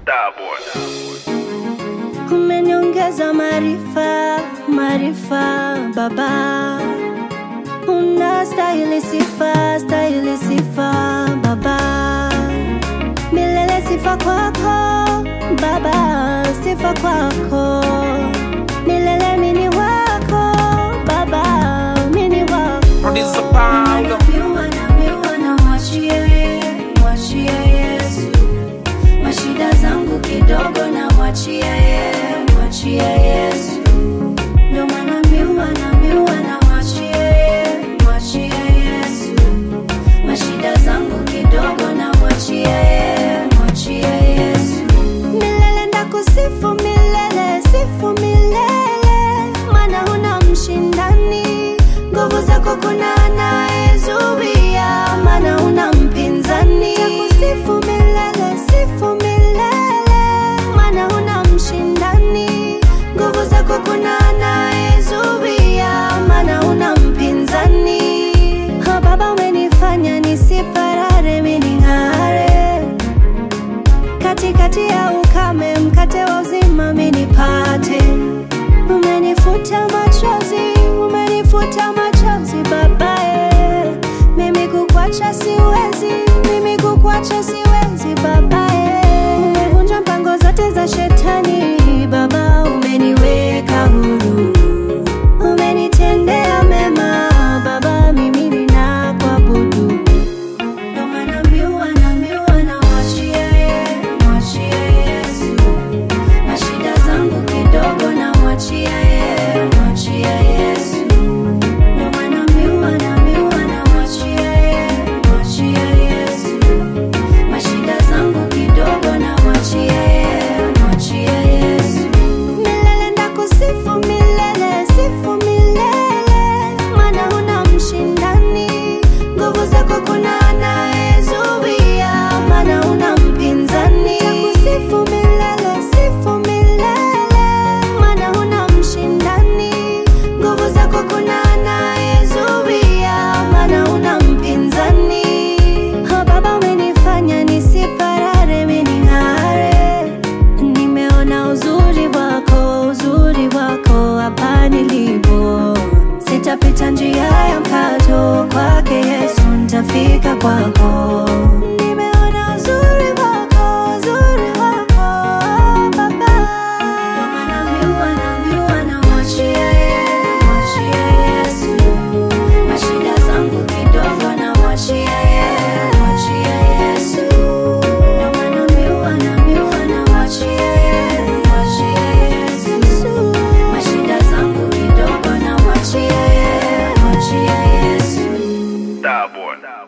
Umeniongeza maarifa, maarifa Baba, unastahili sifa, stahili sifa Baba, milele sifa kwako Baba, sifa kwako milele, mini wako Baba, mini wako Producer Paulo. Naambiwa, naambiwa na mwachie, mwachie Yesu mashida zangu kidogo na mwachie ye, mwachie Yesu. Ndio maana mbiwa na mbiwa na mwachie ye, mwachie Yesu. Mashida zangu kidogo na mwachie ye, mwachie Yesu. Milele ndakusifu milele, sifu milele, maana huna mshindani. Nguvu zako kuna anayezuia, maana huna mpinzani. Takusifu milele, sifu milele, maana huna mshindani. Nguvu zako kuna anayezuia, maana huna mpinzani. Ha, Baba umenifanya nisiparare, mimi ning'are katikati ya ukame, mkate wa uzima mimi nipate. Umenifuta machozi, umenifuta machozi babae, mimi kukwacha siwezi, mimi kukwacha siwezi babae. Umevunja mpango zote za shetani baba, umeniweka huru, umenitendea mema baba, mimi ninakuabudu. Ndo maana mbiwa na mbiwa na mwachie ye, mwachie Yesu. Mashida zangu kidogo na mwachie ye, mwachie Yesu. Ndo maana mbiwa na mbiwa na mwachie ye, mwachie Yesu. Mashida zangu kidogo na mwachie ye, mwachie Yesu. Milele ndakusifu milele, sifu milele, maana huna mshindani. Nguvu zako kuna anayezuia, maana huna mpinzani. Takusifu milele, sifu milele, maana huna mshindani. Nguvu zako kuna anayezuia, maana huna mpinzani. Ha, Baba umenifanya nisiparare, mimi ning'are. Nimeona uzuri wako, uzuri wako hapa nilipo. Sitapita njia ya mkato, kwake Yesu nitafika kwako. Nimeona uzuri wako, uzuri wako Baba. Ndio maana mbiwa na mbiwa na mwachie ye, mwachie Yesu. Mashida zangu kidogo na mwachie ye, mwachie Yesu. Ndio maana mbiwa na mbiwa na mwachie ye, mwachie Yesu. Mashida zangu kidogo na mwachie ye, mwachie Yesu. Starboy.